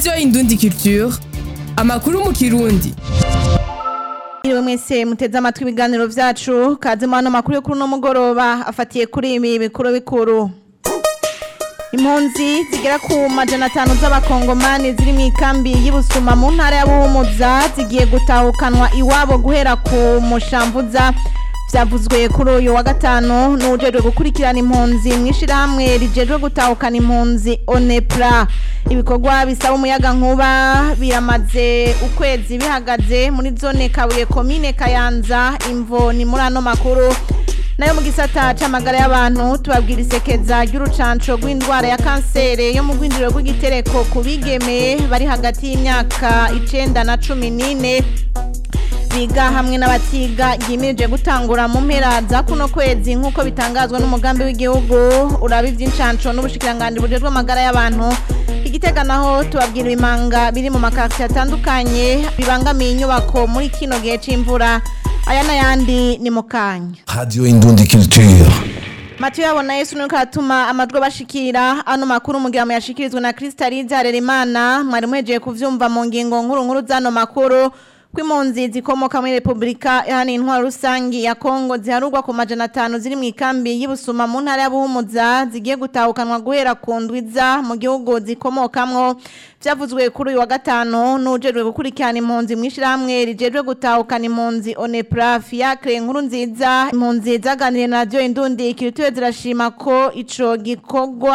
radiyo indundi culture amakuru mu kirundi Iriwe mwese muteze amatwi ibiganiro vyacu kaze mu hano makuru yo kuri uno mugoroba afatiye kuri ibi bikuru bikuru impunzi zigera ku majana atanu z'abakongomani ziri mu ikambi y'ibusuma mu ntara ya buhumuza zigiye gutahukanwa iwabo guhera ku mushambuza vyavuzwe kuri uyu wa gatanu n'ujejwe gukurikirana impunzi mw'ishirahamwe rijejwe gutahukana impunzi onepra ibikorwa bisaba umuyaga nkuba biramaze ukwezi bihagaze muri zone kabuye komine kayanza imvo ni muri ano makuru nayo mu gisata c'amagara y'abantu tubabwira isekeza ry'urucanco rw'indwara ya kansere yo mu rwinjiriro rw'igitereko ku bigeme bari hagati y'imyaka icenda na cumi n'ine biga hamwe n'abatiga yimirije gutangura mu mpera za kuno kwezi nk'uko bitangazwa n'umugambi w'igihugu uraba ivy'incanco n'ubushikiranganji bujejwe amagara y'abantu igitega naho tubabwira ibimanga biri mu makartier atandukanye bibangamiye inyubako muri kino gihe c'imvura aya n'ayandi ni mu kanya Radio Indundi Culture. Matiyo yabona Yesu nuko atuma amajwi bashikira ano makuru mugira mu yashikirizwe na Kristalize Harerimana mwari muhejeje kuvyumva mu ngingo nkuru nkuru zano makuru kw'impunzi zikomoka muri Republika yani intwaro rusangi ya Kongo ziharurwa ku majana atanu ziri mu ikambi y'Ibusuma mu ntara ya Buhumuza zigiye gutahukanwa guhera ku ndwiza mu gihugu zikomokamwo vyavuzwe kuri uyu wa gatanu n'ujejwe gukurikirana impunzi mw'ishirahamwe rijejwe gutahukana impunzi Onepra Fiacre nkuru nziza impunzi zaganiriye na radio Indundi kirituye zirashima ko ico gikorwa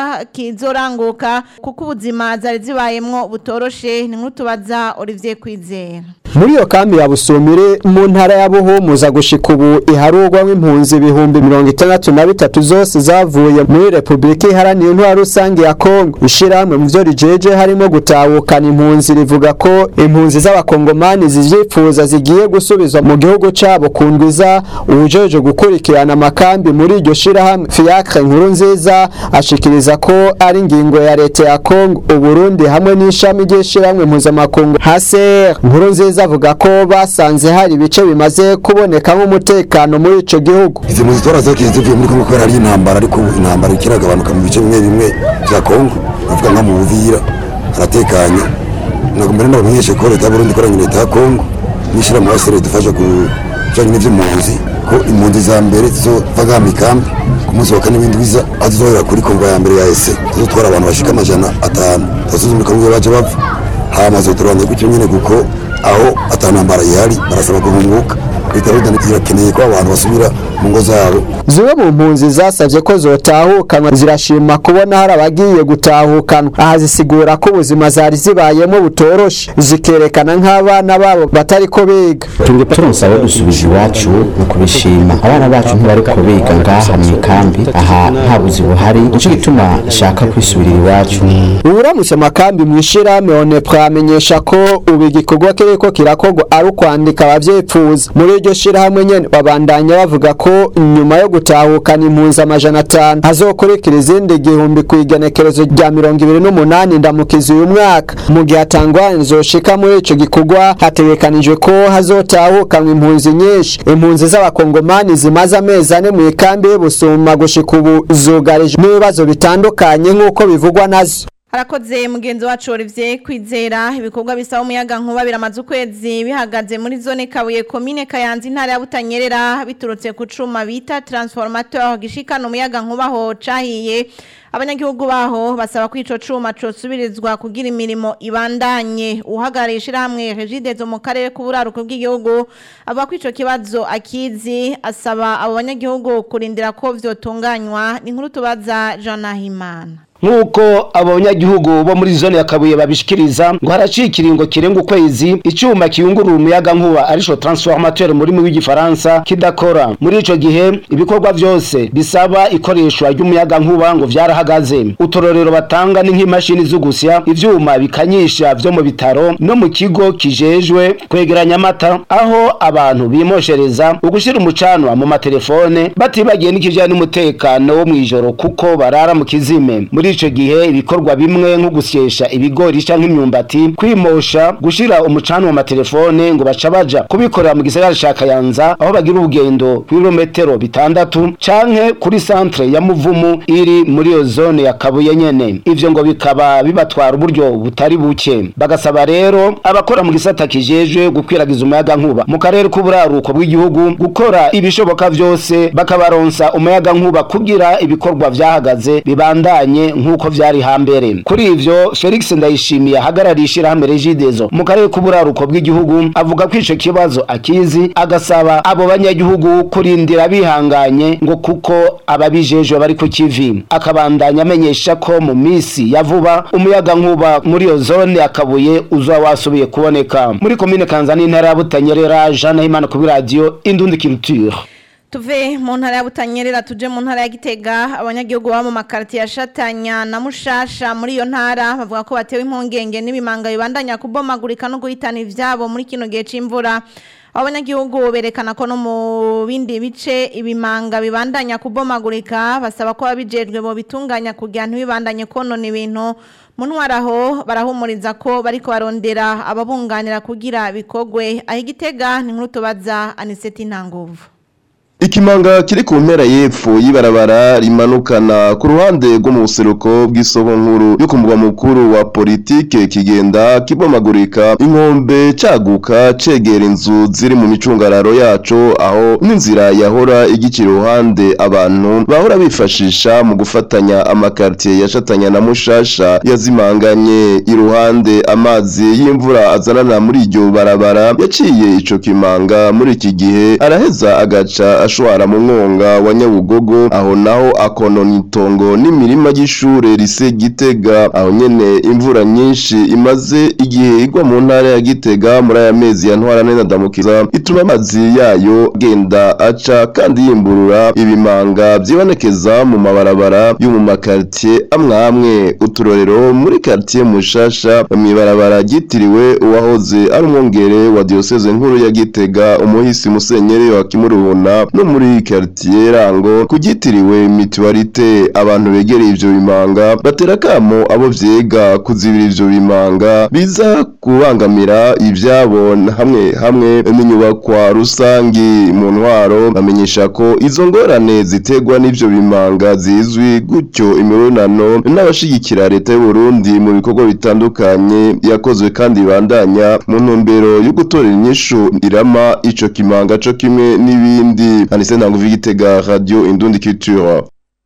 kizoranguka kuko ubuzima zari zibayemwo butoroshe ni nkuru tubaza Olivier Kwizera muri iyo kambi ya busumire mu ntara ya buhumuza gushika ubu iharurwamo impunzi ibihumbi mirongo itandatu na bitatu zose zavuye muri repubulika iharanira intwaro rusange ya kongo ishirahamwe mu vyo rijeje harimo gutahukana impunzi rivuga ko impunzi z'abakongomani zivyifuza zigiye gusubizwa mu gihugu cabo ku ndwiza uwujeje gukurikirana amakambi muri iryo shirahamwe fiacre nkuru nziza ashikiriza ko ari ingingo ya leta ya kongo uburundi hamwe n'ishami ry'ishirahamwe mpuzamakungu haser nkuru nziza avuga ko basanze hari ibice bimaze kubonekamo umutekano muri ico gihugu izi mpunzi twarazakiye zivuye muri Kongo kubera ari intambara ariko ubu intambara ikiragabanuka mu bice bimwe bimwe vya Kongo bavuga nka mu Buvira haratekanye ntabwo mbere nabamenyeshe ko leta y'Uburundi ikoranye na leta ya Kongo n'ishirahamwe ASR dufasha ku bijanye n'ivy'impunzi ko impunzi za mbere zizova nka mikambi ku munsi wa kane w'indwiza aho zizohera kuri Kongo ya mbere ya ESE zizotwara abantu bashika amajana atanu tuzuzumira Kongo baje bava hama zoturanye gutyo nyene kuko aho atanambara ihari barasaba guhunguka leta y'Uburundi irakeneye ko abantu basubira mu ngo zabo zimwe mu mpunzi zasavye ko zotahukanwa zirashima kubona hari abagiye gutahukanwa aha zisigura ko ubuzima zari zibayemo butoroshe zikerekana nk'abana babo batariko biga turi turonse abo dusubiza iwacu mu kubishima abana bacu ntibariko biga ngaha mu ikambi aha nta buzi buhari nico gituma nshaka kwisubirira iwacu uburamutse amakambi mw'ishirahamwe onepra amenyesha ko ubu igikorwa kiriko kirakorwa ari ukwandika abavyipfuza muri iryo shirahamwe nyene babandanya bavuga ko nyuma yo gutahukana impunzi amajana atanu hazokurikira izindi igihumbi ku igenekerezo rya mirongo ibiri n'umunani ndamukizi uyu mwaka mu gihe atangwani zoshika muri ico gikorwa hategekanijwe ko hazotahukanwa impunzi nyinshi impunzi z'abakongomani zimaze amezi ane mu ikambi y'ubusuma gushika ubu zugarije n'ibibazo bitandukanye nk'uko bivugwa nazo harakoze mugenzi wacu Olivier kwizera ibikorwa bisaba umuyaga nkuba biramaze ukwezi bihagaze muri zone kabuye komine kayanza intara ya butanyerera biturutse ku cuma bita transformateur gishikana umuyaga nkuba ho cahiye abanyagihugu baho basaba ko ico cuma cosubirizwa kugira imirimo ibandanye uhagarariye ishirahamwe Regidezo mu karere k'uburaruko bw'igihugu avuga ko ico kibazo akizi asaba abo banyagihugu kurindira ko vyotunganywa ni nkuru tubaza Jean Nahimana nk'uko abanyagihugu bo muri zone ya kabuye babishikiriza ngo haraciye ikiringo kirenga ukwezi icyuma kiyungurura umuyaga nkuba arico transformateur muri mu w'igifaransa kidakora muri ico gihe ibikorwa vyose bisaba ikoreshwa ry'umuyaga nkuba ngo vyarahagaze utororero batanga ni nk'imashini z'ugusya ivyuma bikanyisha vyo mu bitaro no mu kigo kijejwe kwegeranya amata aho abantu bimoshereza ugushira umucanwa mu matelefone batibagiye n'ikijanye n'umutekano wo mw'ijoro kuko barara mu kizime muri ico gihe ibikorwa bimwe nko gusyesha ibigori canke imyumbati kwimosha gushira umucana mu matelefone ngo baca baja kubikorera mu gisagara ca Kayanza aho bagira urugendo kw'ibirometero bitandatu canke kuri centre ya Muvumu iri muri iyo zone ya Kabuye nyene ivyo ngo bikaba bibatwara uburyo butari buke bagasaba rero abakora mu gisata kijejwe gukwiragiza umuyaga nkuba mu karere k'uburaruko bw'igihugu gukora ibishoboka vyose bakabaronsa umuyaga nkuba kugira ibikorwa vyahagaze bibandanye nk'uko vyari hambere kuri ivyo Felix Ndayishimiye ahagarariye ishirahamwe Regideso mu karere k'uburaruko bw'igihugu avuga ko ico kibazo akizi agasaba abo banyagihugu kurindira bihanganye ngo kuko ababijejwe bari ku kivi akabandanya amenyesha ko mu misi ya vuba umuyaga nkuba muri iyo zone akabuye uza wasubiye kuboneka muri komine Kanzani intara ya Butanyerera Jean Nahimana kuri radio Indundi Culture tuve mu ntara ya butanyerera tuje mu ntara ya gitega abanyagihugu baba mu makaritiye ya shatanya na mushasha muri iyo ntara bavuga ko batewe impungenge n'ibimanga bibandanya kubomagurika no guhitana ivyabo muri kino gihe c'imvura abo banyagihugu berekana ko no mu bindi bice ibimanga bibandanya kubomagurika basaba ko ababijejwe bo bitunganya kugira ntibibandanye konona ibintu mu ntwaraho barahumuriza ko bariko barondera ababunganira kugira bikogwe aho igitega ni nkuru tubaza aniseti ntanguvu Ikimanga kiri ku mpera y'epfo y'ibarabara rimanukana ku ruhande rwo mu buseruko bw'isoko nkuru yo ku mugwa mukuru wa politike kigenda kibomagurika inkombe caguka cegera inzu ziri mu micungararo yaco aho n'inzira yahora igikira iruhande abantu bahora bifashisha mu gufatanya amakartier yashatanya na mushasha yazimanganye iruhande amazi y'imvura azanana muri iryo barabara yaciye ico kimanga muri iki gihe araheza agaca ashwara mu mwonga wa Nyabugogo aho naho akonona itongo n'imirima y'ishure rise Gitega aho nyene imvura nyinshi imaze igihe igwa mu ntara ya Gitega muri aya mezi ya ntwara neza ndamukiza ituma amazi yayo genda aca kandi yimburura ibimanga byibonekeza mu mabarabara yo mu makartier amwe amwe uturorero muri quartier mushasha mu ibarabara ryitiriwe uwahoze ari umwongere wa diocese nkuru ya Gitega umuhisi musenyeri wa Kimuruhuna no muri quartier rango kugitiriwe mutualité abantu begereye ivyo bimanga batera kamo abo vyega kuzibira ivyo bimanga biza kubangamira ivyabo hamwe hamwe n'inyubakwa rusangi mu ntwaro bamenyesha ko izo ngorane ziterwa n'ivyo bimanga zizwi gutyo imibonano n'abashigikira leta y'u Burundi mu bikorwa bitandukanye yakozwe kandi bandanya mu ntumbero yo gutorera inyishu irama ico kimanga co kimwe n'ibindi Anise Ntanguvu Gitega Radio Indundi Culture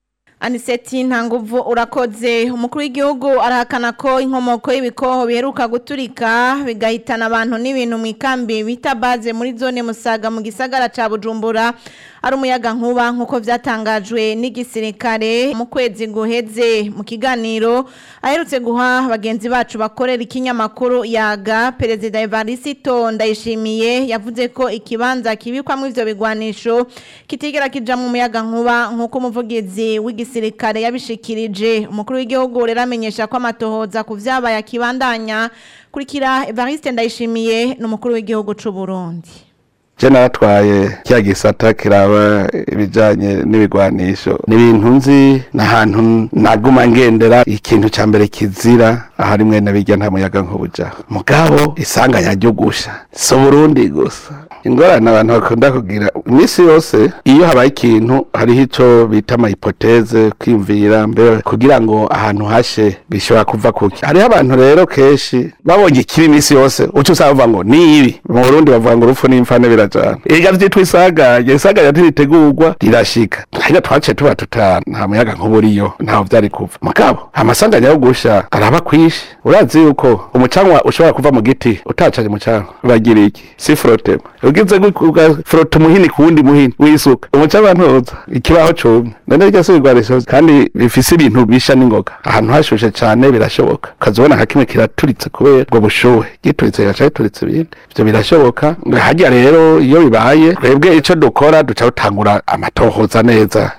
aniseti ntanguvu urakoze umukuru w'igihugu arahakana ko inkomoko y'ibikoho biheruka guturika bigahitana abantu n'ibintu mu ikambi bita baze muri zone musaga mu gisagara ca bujumbura ari umuyaga nkuba nk'uko vyatangajwe n'igisirikare mu kwezi guheze mu kiganiro aherutse guha bagenzi bacu bakorera ikinyamakuru yaga perezida evarisito ndayishimiye yavuze ko ikibanza kibikwamo ivyo bigwanisho kitigera kija mu muyaga nkuba nk'uko umuvugizi w'igisirikare yabishikirije umukuru w'igihugu rero amenyesha ko amatohoza ku vyabaye akibandanya kurikira evariste ndayishimiye n'umukuru w'igihugu c'u Burundi je naratwaye kya gisata kiraba ibijanye n'ibigwanisho ni ibintu nzi n'ahantu naguma ngendera ikintu ca mbere kizira ahari mwene birya nta muyaga nk'ubuja mugabo isanganya ryo gusha si Burundi gusa ingorane abantu bakunda kugira iminsi yose iyo habaye ikintu hariho ico bita amahipoteze kwiyumvira mbere kugira ngo ahantu hashe bishobora kuva kuki hariho abantu rero kenshi babonye ikibi iminsi yose uca usanga bavuga ngo ni ibi mu Burundi bavuga ngo urupfu n'imfane birajana ega vyitwa isanganya isanganya ntiritegurwa rirashika hariya twaciye tuba tuta nta muyaga nk'uburiyo ntaho vyari kuva mugabo amasanganya yo gusha araba kwishi urazi yuko umucanwa ushobora kuva mu giti utacanye umucanwa bagira iki si frotema ugize ugafrota umuhini ku wundi muhini wisuka umucanwa ntuza ikibaho cumye none ryo si ibigwanisho kandi bifise ibintu bisha n'ingoga ahantu hashushe cane birashoboka ukazibona nka kimwe kiraturitse kubera ubwo bushuhe gituritse gaca gituritse ibindi ivyo birashoboka harya rero iyo bibaye twebwe ico dukora duca dutangura amatohoza neza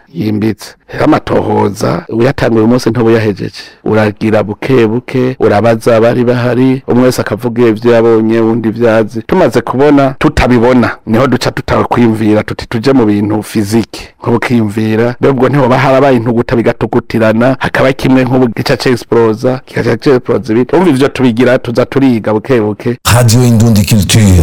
yimbitse rero amatohoza uyatanguye umunsi ntubuyahejeje uragira buke buke urabaza abari bahari umwe wese akavuga ivyo yabonye undi ivyazi tumaze kubona tutabibona niho duca tutakwiyumvira tuti tuje mu bintu fizike nko bukiyumvira mbere ubwo ntihoba harabaye intuguta bigatugutirana hakaba kimwe nk'ubu gica cexplosa kigaca cexplosa ibindi umva ivyo tubigira tuza turiga buke buke Radio Indundi Culture.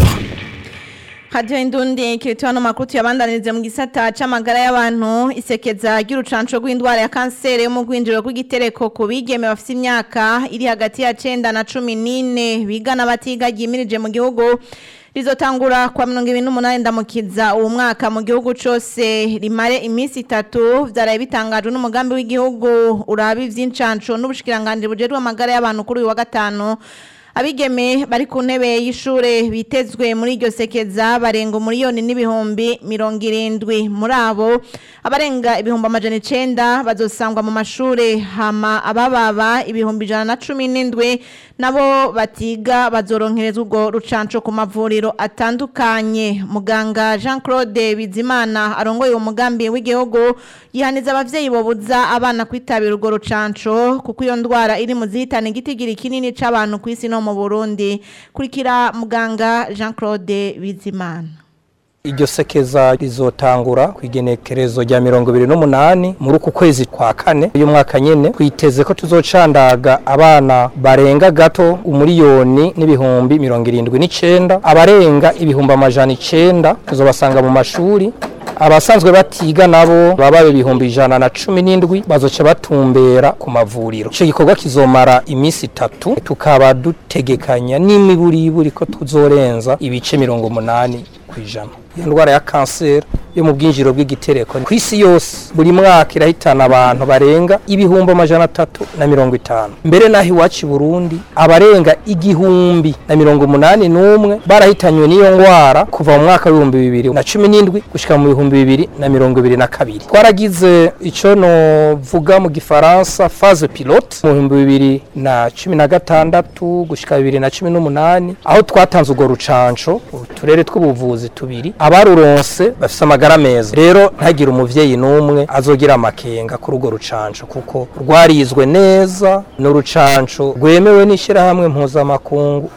hadiyo indundi kirituwa no makuru tuyabandanirize mu gisata c'amagara y'abantu isekeza ry'urucanco rw'indwara ya kanseri yo mu rwinjiro rw'igitereko ku bigeme bafite imyaka iri hagati ya cenda na cumi n'ine biga n'abatiga ryimirije mu gihugu rizotangura kwa mirongo ibiri n'umunani ndamukiza uwo mwaka mu gihugu cose rimare iminsi itatu vyaraye bitangajwe n'umugambi w'igihugu uraba ivy'incanco n'ubushikiranganji bujejwe amagara y'abantu kuri uyu wa gatanu abigeme bari ku ntebe y'ishure bitezwe muri iryo sekeza barenga umuriyoni n'ibihumbi mirongo irindwi muri abo abarenga ibihumbi amajana icenda bazosangwa mu mashure hama abababa ibihumbi ijana na cumi n'indwi nabo batiga bazoronkerezwa urwo rucanco ku mavuriro atandukanye muganga jean claude bizimana arongoye uwo mugambi w'igihugu yihaniza abavyeyi bobuza abana kwitabira urwo rucanco kuko iyo ndwara iri mu zihitana igitigiri kinini c'abantu ku isi no mu burundi kurikira muganga jean claude bizimana iryo sekeza rizotangura ku igenekerezo rya mirongo ibiri n'umunani muri uku kwezi kwa kane uyu mwaka nyene twiteze ko tuzocandaga abana barenga gato umuriyoni n'ibihumbi mirongo irindwi n'icenda abarenga ibihumbi amajana icenda tuzobasanga mu mashuri abasanzwe batiga nabo baba ibihumbi ijana na cumi n'indwi bazoca batumbera ku mavuriro ico gikorwa kizomara iminsi itatu tukaba dutegekanya n'imiburiburi ko tuzorenza ibice mirongo umunani kw'ijana iyo ndwara ya kanseri yo mu bwinjiro bw'igitereko ku isi yose buri mwaka irahitana abantu barenga ibihumbi amajana atatu na mirongo itanu mbere naho iwacu i burundi abarenga igihumbi na mirongo umunani n'umwe barahitanywe n'iyo ndwara kuva mu mwaka w'ibihumbi bibiri na cumi n'indwi gushika mu bihumbi bibiri na mirongo ibiri na kabiri twaragize ico novuga mu gifaransa phase pilote mu bihumbi bibiri na cumi na gatandatu gushika bibiri na cumi n'umunani aho twatanze urwo rucanco uturere tw'ubuvuzi tubiri abaruronse bafise amagara meza rero ntagire umuvyeyi n'umwe azogira amakenga kuri urwo rucanco kuko rwarizwe neza ni urucanco rwemewe n'ishirahamwe mpuzamakungu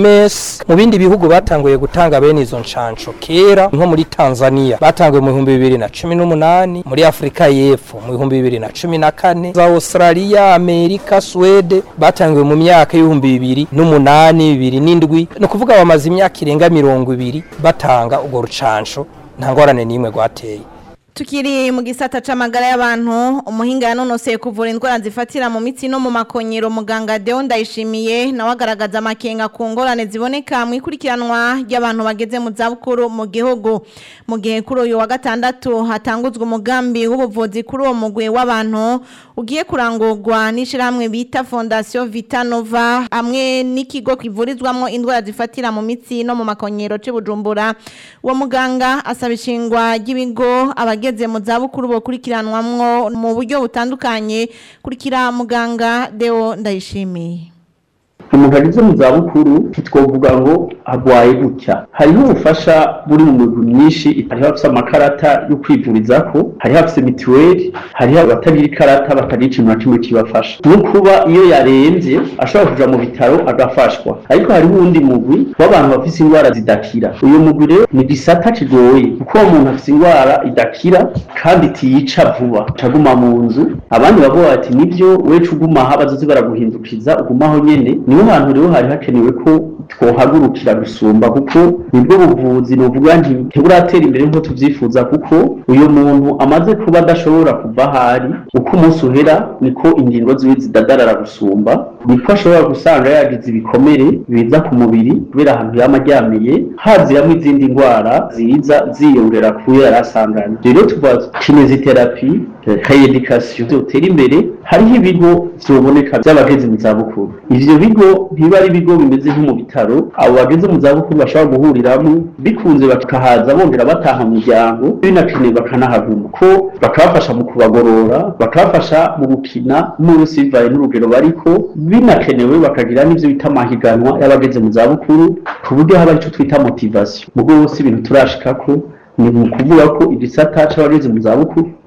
OMS mu bindi bihugu batanguye gutanga bene izo ncanco kera nko muri Tanzania batanguye mu bihumbi bibiri na cumi n'umunani muri Afrika y'Epfo mu bihumbi bibiri na cumi na kane za Australia Amerika Swede batanguye mu myaka y'ibihumbi bibiri n'umunani bibiri n'indwi ni ukuvuga bamaze imyaka irenga mirongo ibiri batanga urwo rucanco nta ngorane n'imwe rwateye Tukiri mu gisata c'amagara y'abantu umuhinga yanonoseye kuvura indwara zifatira mu mitsi no mu makonyero muganga Deo Ndayishimiye nawe agaragaza amakenga ku ngorane ziboneka mu ikurikiranwa ry'abantu bageze mu zabukuru mu gihugu mu gihe kuri uyu wa gatandatu hatanguzwa umugambi w'ubuvuzi kuri uwo mugwi w'abantu ugiye kurangurwa n'ishirahamwe bita Fondation Vitanova hamwe n'ikigo kivurizwamo indwara zifatira mu mitsi no mu makonyero c'Ibujumbura uwo muganga asaba ishingwa ry'ibigo abageze mu zabukuru bakurikiranwamwo mu buryo butandukanye kurikira muganga Deo Ndayishimiye umuntu ageze mu zabukuru ntitwovuga ngo agwaye gutya hariho ubufasha buri mu migwi myinshi hariho abafise amakarata yo kwivurizako hariho abafise mituweli hariho abatagira ikarata batagira ikintu na kimwe kibafasha no kuba iyo yaremvye ashobora kuja mu bitaro agafashwa ariko hariho uwundi mugwi w'abantu bafise indwara zidakira uyu mugwi rero ni gisata kigoye kuko uwo muntu afise indwara idakira kandi itiyica vuba caguma mu nzu abandi bavuga bati nivyo wecu uguma aha bazoze baraguhindukiza ugumaho nyene niho hantu rero hari hakenewe ko twohagurukira gusumba kuko nibwo buvuzi novuga nti ntiburatera imbere nko tuvyifuza kuko uyu muntu amaze kuba adashobora kuva ahari uko umunsi uhera niko ingingo ziwe zidadarara gusumba niko ashobora gusanga yagize ibikomere biza ku mubiri kubera ahantu yama aryamiye haziramwo izindi ndwara ziza ziyongera kuyo yari asanganye rero tuva kineziterapi kayedikasiyo zotera imbere hariho ibigo vyoboneka vy'abageze mu zabukuru ivyo bigo ntiba ari ibigo bimeze nko mu bitaro abo bageze mu zabukuru bashobora guhuriramo bikunze bakahaza bongera bataha mu miryango binakenewe bakanahaguma ko bakabafasha mu kubagorora bakabafasha mu gukina n'urusi bivaye n'urugero bariko binakenewe bakagira n'ivyo bita amahiganwa y'abageze mu zabukuru ku buryo haba ico twita motivation mu bwose ibintu turashikako ni mu kuvuga ko igisata c'abageze mu zabukuru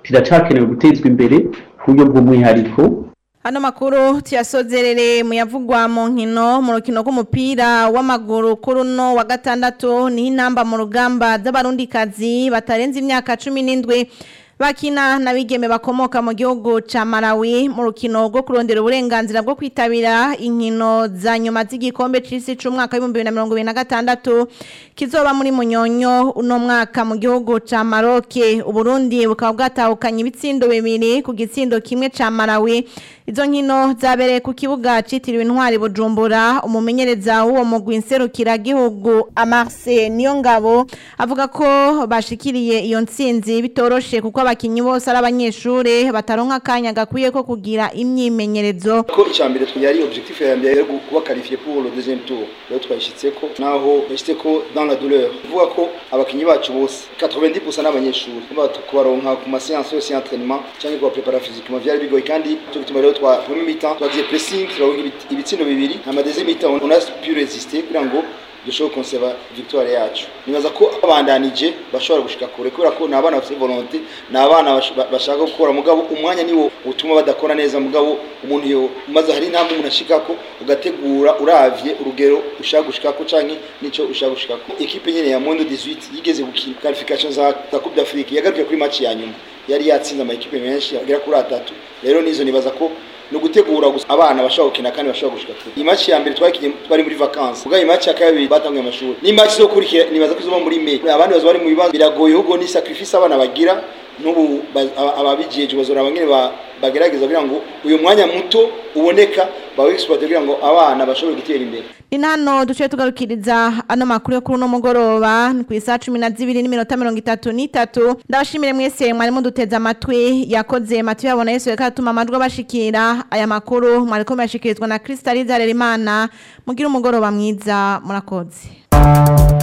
riracakenewe gutezwa imbere ku buryo bw'umwihariko Hano makuru tuyasozerere mu yavugwa mu nkino mu rukino rw'umupira w'amaguru kuri uno wa gatandatu ni intamba mu rugamba z'abarundikazi batarenze imyaka cumi n'indwi bakina n'abigeme bakomoka mu gihugu ca Malawi mu rukino rwo kurondera uburenganzira bwo kwitabira inkino za nyuma z'igikombe c'isi c'umwaka w'ibihumbi bibiri na mirongo ibiri na gatandatu kizoba muri munyonyo uno mwaka mu gihugu ca Maroc Uburundi bukaba bwatahukanye ibitsindo bibiri ku gitsindo kimwe ca Malawi izo nkino zabereye ku kibuga citiriwe intwari Bujumbura umumenyereza w'uwo mugwi nserukira gihugu Amarse Niyongabo avuga ko bashikiriye iyo ntsinzi bitoroshe kuko abakinyi bose ari abanyeshure bataronka akanya gakwiye ko kugira imyimenyerezo ko icambere twari objectif ya mbere yo kuba qualifié pour le deuxième tour rero twayishitseko naho yashitseko dans la douleur uvuga ko abakinyi bacu bose 90% n'abanyeshuri kubaronka ku ma séance yose y'entraînement cyangwa kuba prepara physiquement vyari bigoye kandi cyo gituma rero twa premier mi-temps twagize pressing turaronka ibitsindo bibiri hama deuxième mi-temps on a pu résister kugira ngo dushobora konseva victoire yacu nibaza ko abandanije bashobora gushika kure kubera ko ni abana bafite volonté ni abana bashaka gukora mugabo umwanya niwo utuma badakora neza mugabo umuntu yo maze hari intambwe umuntu ashikako ugategura uravye urugero ushaka gushikako canke nico ushaka gushikako ekipe nyene ya Mondo 18 yigeze gukina qualification za za Coupe d'Afrique yagarukiye kuri match ya nyuma yari yatsinze ama ekipe menshi agera kuri atatu rero nizo nibaza ko no gutegura gusa abana bashobora gukina kandi bashobora gushika kure iyi match ya mbere twakinye twari muri vacances ubwo iyi match ya kabiri batanguye amashuri ni match zo kurikira nibaza ko izoba muri May abandi bazo bari mu bibazo biragoye ahubwo ni sacrifice abana bagira n'ubu ababijeje bazora bangene bagerageza kugira ngo uyu mwanya muto uboneka bawe exploit kugira ngo abana bashobore gutera imbere ni hano duce tugarukiriza ano makuru yo kuri uno mugoroba ni ku isaha cumi na zibiri n'iminota mirongo itatu n'itatu ndabashimire mwese mwari muduteze amatwi yakoze matu yabona yesu reka atuma amajwi abashikira aya makuru mwariko muyashikirizwa na kristaliza rerimana mugire umugoroba mwiza murakoze